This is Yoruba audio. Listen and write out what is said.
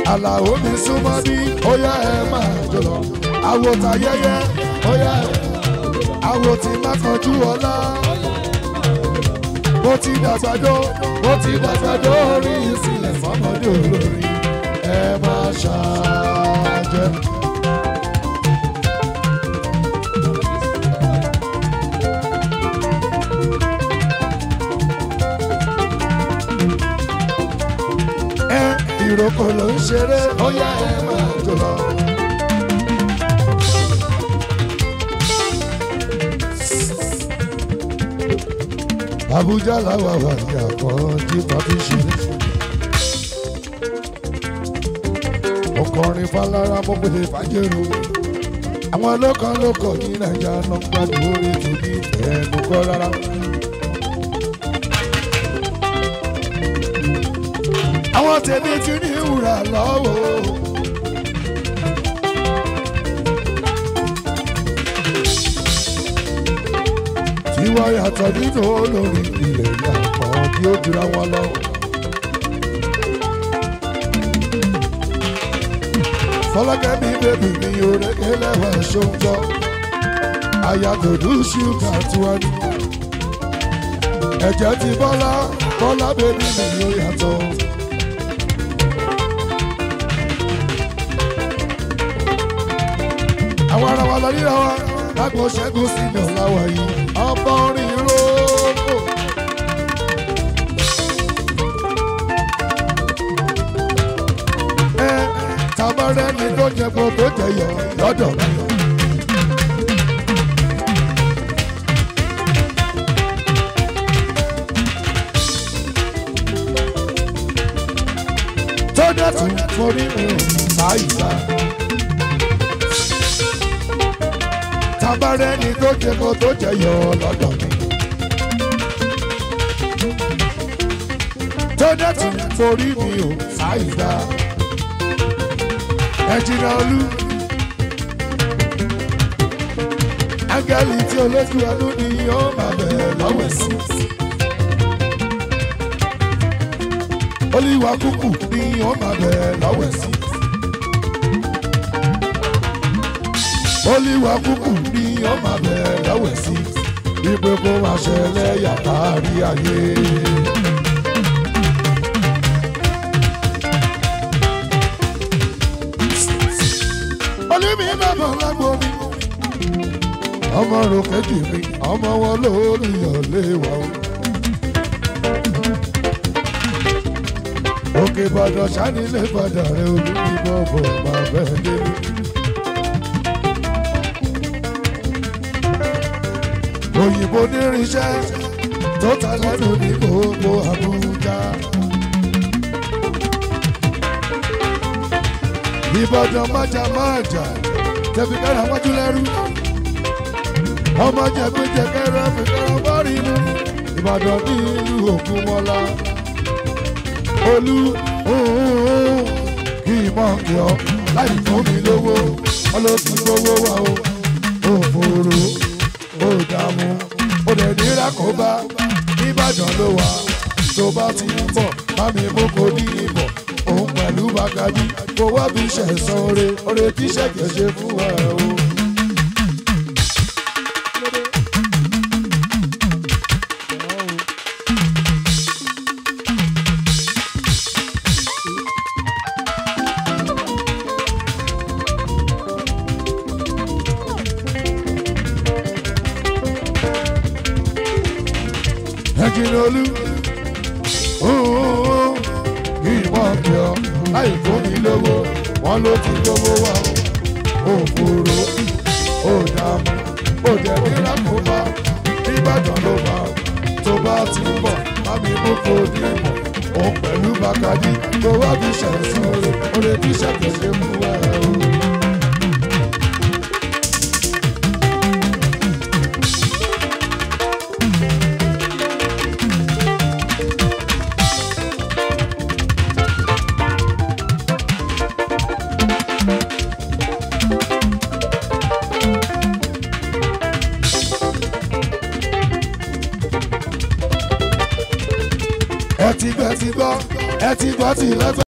àlàó mi súnmọ́ bí ó yá ẹ máa jọ lọ àwo ta yẹyẹ ó yá ẹ àwo tí má kanjú ọlá mo ti dàgbàdo mo ti dàgbàdo orí ìsìlẹ̀ fọmọdé olórí ẹ má ṣàjẹ́. ẹ ìrókò ló ń ṣeré ó yá ẹ máa jọ lọ. Abuja làwà wà ní àkànjí pàtí ṣe. ọkùnrin falára mo pèlè fàjẹrò. àwọn lọ́kàn lọ́kọ̀ ní nàìjà náà gbádùn orí tòbí ẹnu kọ́ rárá. àwọn tèmi ti ní ìwúrà lọ́wọ́. tiwa yàtọ̀ nínú olórí ilẹ̀ yàtọ̀ bí ó jura wọn lọ. fọlákẹ́ mi bèbí mi òrèké lẹ́wọ̀ ṣóńjọ́ àyàtọ̀dú ṣúgà tiwa ni. ẹ̀jẹ̀ ti bọ́lá bọ́lá bèbí mi yóò yàtọ̀. àwọn ará wa lọ ríra wa lágbo ṣẹ́gun sínú láwa yìí ọba orin róòkò. ẹ tabarẹ́ ni tó jẹ kó tó jẹyọ lọ́dọ̀ mi. tó dẹ̀tún forí mi ò àyíká. tabarẹ́ ni tó jẹ kó tó jẹyọ lọ́dọ̀ mi. tó dẹ̀tún forí mi ò àyíká. ẹ̀jìnà olú. áńgẹ́lì tí olójú ẹnu ni yóò máa bẹ̀rẹ̀ lọ́wọ́ sí. olúwa kúkú ni yóò máa bẹ̀rẹ̀ lọ́wọ́ sí. olúwa kúkú ni yóò máa bẹ̀rẹ̀ lọ́wọ́ sí. ìpè kó máa ṣẹlẹ̀ yàtá rí ayé. olúmi bàbá lágbo mi ọmọ rò kejì mi ọmọ wọn lórí ọ̀lẹ́ wa o. òkè ìbàdàn sanilé padà rẹ olúmi bọ̀bọ̀ máa bẹ́ẹ̀ délé. òyìnbó nírinṣẹ́ tó ta lẹ́nu ní gbogbo àbújá. ìbàdàn májà májà tẹ̀fí kára wájú lẹ́rú ọmọ jẹgbẹjẹkẹrẹ fìkẹrẹ bọ́ọ̀rì mu ìbàdàn ní ìlú ògúnmọ́lá olú kì í mọ̀ kí ọ láì fún mi lówó ọlọ́sì gbowó wa o òfòrò ó dààmú ó dẹ̀ nira kó bá ìbàdàn ló wà tó bá ti ń bọ̀ mami mú kó ní ìbọ̀ òun pẹ̀lú bàgàdì kó wá bí ṣẹ̀sán oore oore tí ṣẹ̀kẹ̀ ṣe fún ẹ o. ẹ̀jìnlólú ìmọ̀ kí ọ láì fún mi lówó wọn ló ti lówó wá o òfòrò ó dààmú ó jẹ́ nílá kó bá nìbàdàn ló bá tó bá ti ń bọ̀ bámi mú kó ní ìmọ̀ òun pẹ̀lú bàkàdí tó wá bí ṣẹ̀sán oore oore tí ṣẹ̀kẹ̀ ṣe fún ẹ o. ẹ ti gbọ́ ẹ ti gbọ́ ẹ ti gbọ́ ti lọ́tọ̀.